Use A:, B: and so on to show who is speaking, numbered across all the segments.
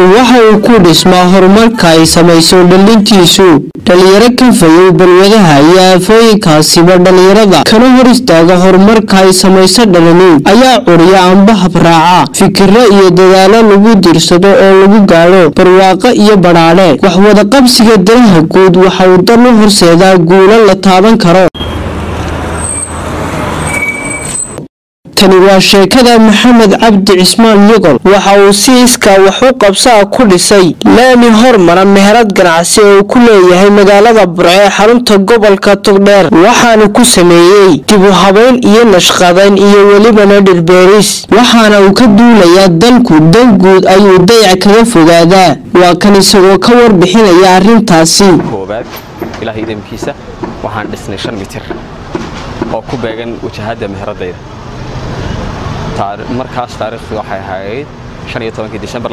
A: waxa uu ku dhismaa horumarka ay samayso dhalintiisu dhalinyaro ka fayow balwadaha iyo aafooyinkaasiba dhalinyarada kana hor istaaga horumarka ay samayso dhalani ayaa curiya amba habraaca fikiro iyo dadaalo lagu dirsado oo lagu gaadho barwaaqo iyo badhaadhe waxwadaqabsiga danaha guud waxa uu dan u horseedaa guulo la taaban karo tani waa sheekada maxamed cabdi cismaan yogol waxa uu si iskaa wax u qabsaa ku dhisay laami hormara meherad ganacsi oo uu ku leeyahay magaalada burco ee xarunta gobolka togdheer waxaana ku sameeyey dib u habayn iyo nashqadayn iyo welibana dhirbeeris waxaana uu ka duulayaa dalku dan guud ayuu dayac kaga fogaadaa waa kan isagoo ka warbixinaya arrintaasi
B: koobaad ilaahay idamkiisa waxaan dhisnay shan mitir oo ku beegan wajahadda meheradayda markaas taariikhdu waxay ahayd disembar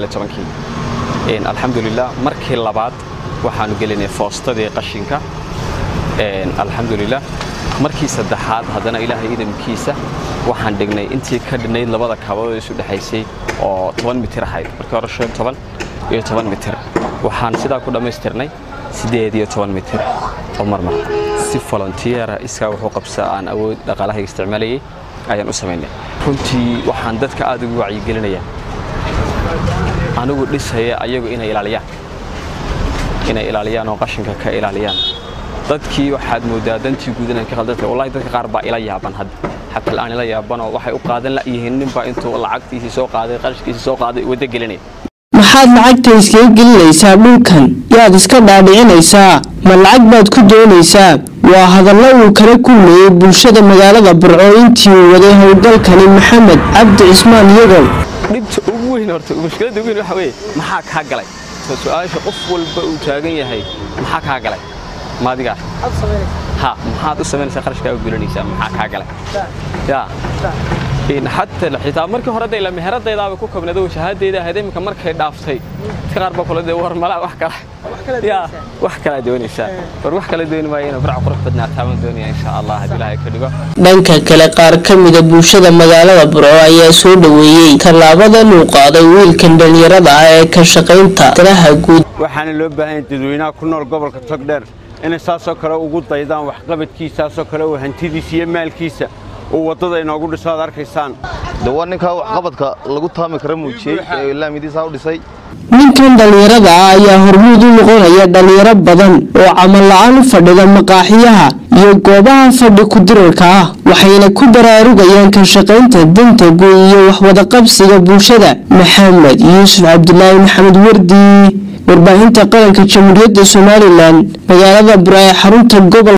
B: alxamdulilah markii labaad waxaanu gelinay foostadii qashinka alxamdulilah markii saddexaad haddana ilaahay idamkiisa waxaan dhignay intii ka dhinayd labada kabadood isu dhexaysay oo toban mitir ahayd markii hore shan toban iyo toban mitir waxaan sidaa ku dhammaystirnay siddeed iyo toban mitir oo marmar si volontiera iskaa wuxuu qabsaa aan awood dhaqaalahayga isticmaalayay ayaan u samaynay runtii waxaan dadka aad ugu wacyigelinayaa anigu dhisaya ayagu inay ilaaliyaan inay ilaaliyaan oo qashinka ka ilaaliyaan dadkii waxaad moodaa dantii guud inay ka khaldanta wallahi dadka qaar baa ila yaaban hadda xataa la'aan ila yaabanoo waxay u qaadan la'yihiin ninbaa intuu lacagtiisii soo qaaday qarashkiisii soo qaaday waddo gelinaya
A: maxaad lacagta iskaga gelinaysaa dhulkan yaad iska dhaadhicinaysaa ma lacag baad ku doonaysaa waa hadallo uu kala kulmayey bulshada magaalada burco intii uu waday howlgalkani maxamed cabdi cismaan yogol
B: dhibta ugu weyn horta mushkiladda ugu weyn waxa weeye maxaa kaa galay soo su-aasha qof walba uu taagan yahay maxaa kaa galay maadigaa ha maxaad u samaynaysaa qarashkaa u gelinaysaa maxaa kaa galay ya xataa xitaa markii hore dayla meheradaydaaba ku kabnado wajahadayda ahayd iminka markay dhaaftay dadka qaar baa kula dee war malaa wax kale ya wax kalaa doonaysaa war wax kala dooni maayo inuu farca qurux badnaataa baan doonaya insha allah haddii ilaahay ka dhigo
A: dhanka kale qaar ka mida bulshada magaalada burco ayaa soo dhoweeyey tallaabadan uu qaaday wiilkan dhallinyarada ah ee ka shaqaynta danaha guud
C: waxaana loo baahan dadweynaha ku nool gobolka togdheer inay saasoo kale ugu daydaan waxqabadkiisaasoo kale uu hantidiisa iyo maalkiisa uu waddada inoogu dhiso aad arkaysaan
D: de waa ninkaa waxqabadka lagu taami kara muujiyey ee laamidiisaa u dhisay
A: ninkan dhallinyarada ah ayaa hormuud u noqonaya dhallinyaro badan oo camal la-aan u fadhida maqaaxiyaha iyo goobaha fadhi ku-dirarka ah waxayna ku baraarugayaan ka shaqaynta danta guud iyo waxwadaqabsiga bulshada maxamed yuusuf cabdilaahi maxamed wardi warbaahinta qaranka jamhuuriyadda somalilan magaalada bura ee xarunta gobol